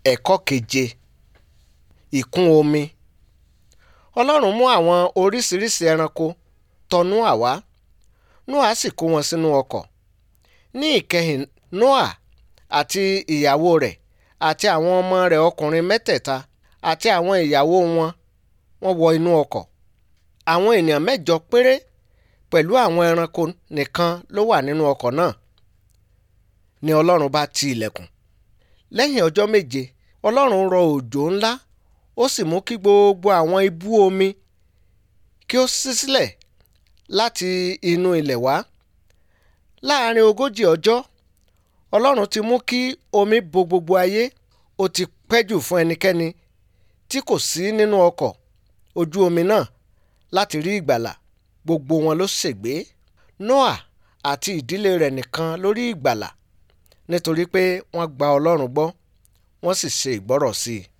ẹ̀kọ́ keje ìkún omi ọlọ́run mú àwọn oríṣiríṣi ẹranko tọ Nóà wá Nóà sì kó wọn sínú ọkọ̀ ní ìkẹyìn Nóà àti ìyàwó rẹ̀ àti àwọn ọmọ rẹ̀ ọkùnrin mẹ́tẹ̀ẹ̀ta àti àwọn ìyàwó wọn wọ́n wọ inú ọkọ̀ àwọn ènìyàn mẹ́jọ péré pẹ̀lú àwọn ẹranko nìkan ló wà nínú ọkọ̀ náà ni ọlọ́run bá ti ilẹ̀kùn lẹ́yìn ọjọ́ méje ọlọ́run rọ òjò ńlá ó sì mú kí gbogbo àwọn ibú omi kí ó ṣí sílẹ̀ láti inú ilẹ̀ wá láàárín ogójì ọjọ́ ọlọ́run ti mú kí omi bo gbogbo ayé ó ti pẹ́ jù fún ẹnikẹ́ni tí kò sí nínú ọkọ̀ ojú omi náà láti rí ìgbàlà gbogbo wọn ló ṣègbé Nóà àti ìdílé rẹ̀ nìkan ló rí ìgbàlà nítorí pé wọ́n gba ọlọ́run gbọ́ wọ́n sì ṣe ìgbọ́rọ̀ sí i